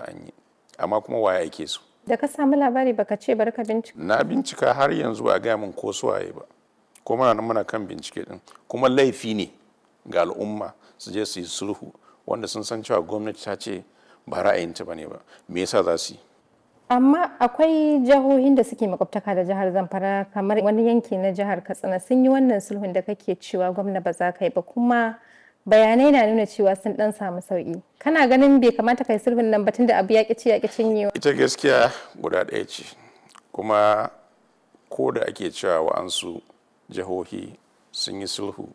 cewa an yi amma kuma waye aike su da ka samu labari baka ce bari ka bincika na bincika har yanzu a gaya min ko su waye ba ko muna nan muna kan bincike din kuma laifi ne ga al'umma su je su yi sulhu wanda sun san cewa gwamnati ta ce ba ra'ayinta ba ne ba me yasa za su yi amma akwai jihohin da suke makwabtaka da jihar zamfara kamar wani yanki na jihar katsina sun yi wannan sulhun da kake cewa gwamna ba za ka yi ba kuma bayanai na nuna cewa sun dan samu sauki kana ganin bai kamata kai sulhun nan batun da abu ya ci ya cinyewa ita gaskiya guda ɗaya ce kuma ko da ake cewa wa'ansu jihohi sun yi sulhu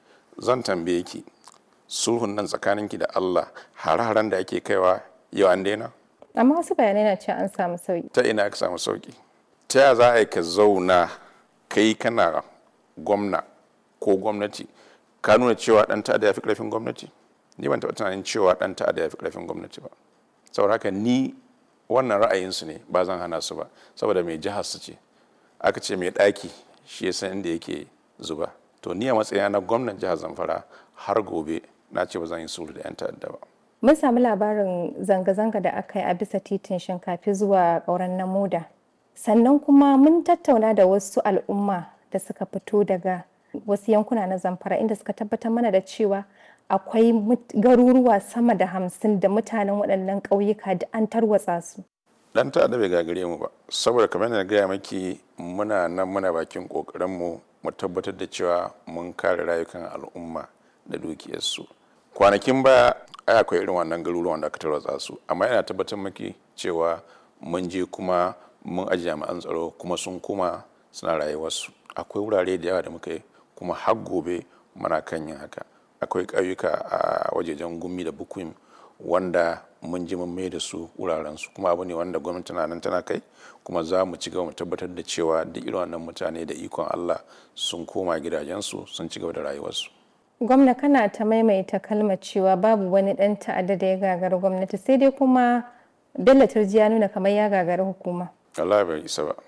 zan tambaye ki sulhun nan tsakaninki da allah hare-haren da ake kaiwa yau an daina amma wasu bayanai na cewa an samu sauki ta ina ka samu sauki ta ya za a yi ka zauna kai kana gwamna ko gwamnati ka nuna cewa dan ta'adda ya fi karfin gwamnati ni ban taɓa tunanin cewa dan ta'adda ya fi karfin gwamnati ba saboda haka ni wannan ra'ayinsu ne ba zan hana su ba saboda mai jihar su ce aka ce mai ɗaki shi ya san inda yake zuba to ni a matsayina na gwamnan jihar zamfara har gobe na ce ba zan yi sulhu da 'yan ta'adda ba mun samu labarin zanga-zanga da aka yi a bisa titin shinkafi zuwa ƙauren namuda sannan kuma mun tattauna da wasu al'umma da suka fito daga wasu yankuna na zamfara inda suka tabbatar mana da cewa akwai garuruwa sama da hamsin da mutanen waɗannan ƙauyuka da an tarwatsa su dan ta'adda bai gagare mu ba saboda kamar na gaya maki muna nan muna bakin ƙoƙarinmu mu tabbatar da cewa mun kare rayukan al'umma da dukiyarsu kwanakin baya ai akwai irin wannan garuruwan da aka tarwatsa su amma yana tabbatar maki cewa mun je kuma mun aji jami'an tsaro kuma sun kuma suna rayuwarsu akwai wurare da yawa da muka yi kuma har gobe muna kan yin haka akwai ƙauyuka a wajejen gumi da bukuim wanda mun ji mun mai da su wuraren su kuma abu ne wanda gwamnati na nan tana kai kuma za mu ci gaba mu tabbatar da cewa duk irin wannan mutane da ikon Allah sun koma gidajensu sun ci gaba da rayuwarsu gwamna kana ta maimaita kalmar cewa babu wani dan ta'adda da ya gagara gwamnati sai dai kuma bello turji ya nuna kamar ya gagara hukuma Allah bai isa ba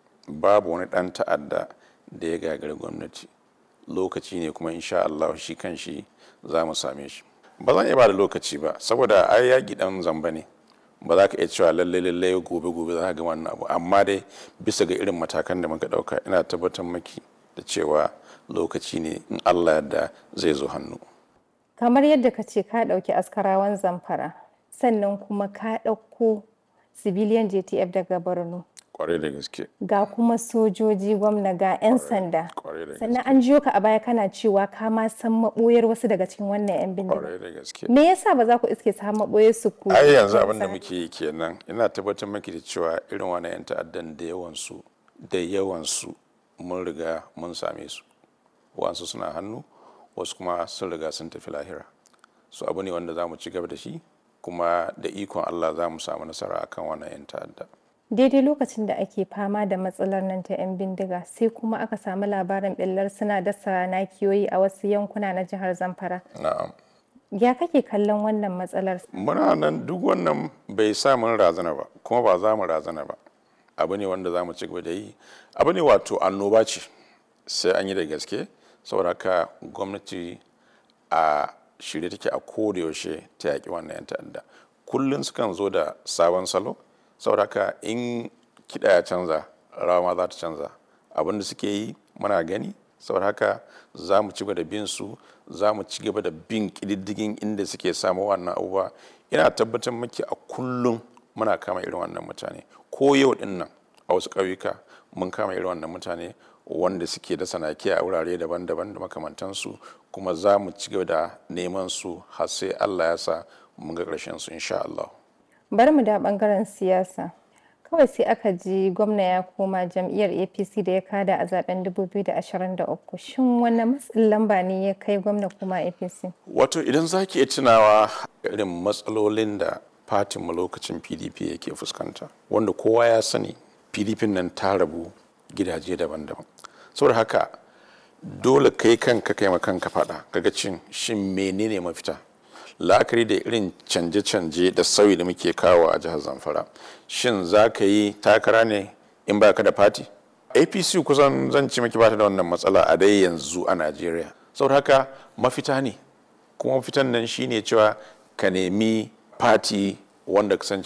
babu wani dan ta'adda da ya gagara gwamnati lokaci ne kuma insha Allah shi kan shi za mu same shi ba zan iya ba da lokaci ba saboda ai yaƙi dan zamba ne ba za ka iya cewa lalle lalle gobe gobe za ka ga wannan abu amma dai bisa ga irin matakan da muka ɗauka ina tabbatar maki da cewa lokaci ne in Allah yadda zai zo hannu. Kamar yadda ka ce ka ɗauki askarawan zamfara sannan kuma ka ɗauko civilian JTF daga Borno. Kwarai da gaske. Ga kuma sojoji gwamna ga 'yan sanda. Sannan an jiyo ka a baya kana cewa ka ma san maɓoyar wasu daga cikin wannan 'yan bindiga. Kwarai da gaske. Me yasa ba za ku iske su maɓoyar su ku? Ai yanzu abin da muke yi kenan ina tabbatar maki da cewa irin wannan 'yan ta'addan da yawansu da yawansu mun riga mun same su. wasu suna hannu wasu kuma sun riga sun tafi lahira su abu ne wanda za mu ci gaba da shi kuma da ikon allah za mu samu nasara akan wannan 'yan ta'adda daidai lokacin da ake fama da matsalar nan ta 'yan bindiga sai kuma aka samu labarin ɓillar suna dasa nakiyoyi a wasu yankuna na jihar zamfara na'am ya kake kallon wannan matsalar muna nan duk wannan bai sa mun razana ba kuma ba za mu razana ba abu ne wanda za mu ci gaba da yi abu ne wato annoba ce sai an yi da gaske saboda haka gwamnati a shirye take a yaushe ta yaƙi wannan 'yan ta'adda kullum sukan zo da sabon salo saboda haka in kiɗa ya canza rawa ma za ta canza abin da suke yi muna gani saboda haka za mu ci gaba da bin su za mu ci gaba da bin ƙididdigin inda suke samu wannan abubuwa ina tabbatar maki a kullum muna kama irin wannan mutane ko yau din nan a wasu ƙauyuka mun kama irin wannan mutane wanda suke da sanaki a wurare daban-daban da makamantansu kuma za mu ci gaba da neman su har sai Allah ya sa mun ga ƙarshen su insha Allah. Bari mu da bangaren siyasa. Kawai sai aka ji gwamna ya koma jam'iyyar APC da ya kada a zaben 2023. Shin wani matsin lamba ne ya kai gwamna kuma APC? Wato idan za ki iya tunawa irin matsalolin da fatinmu lokacin PDP yake fuskanta, wanda kowa ya sani PDP nan ta rabu gidaje daban-daban. saboda haka dole kai kanka kai ma kanka faɗa kaga cin shin menene mafita la'akari da irin canje-canje da sauyi da muke kawo a jihar zamfara shin za ka yi takara ne in ba ka da fati apc kusan zan ci maki bata da wannan matsala a dai yanzu a najeriya saboda haka mafita ne kuma mafitan nan shine cewa ka nemi fati wanda kasan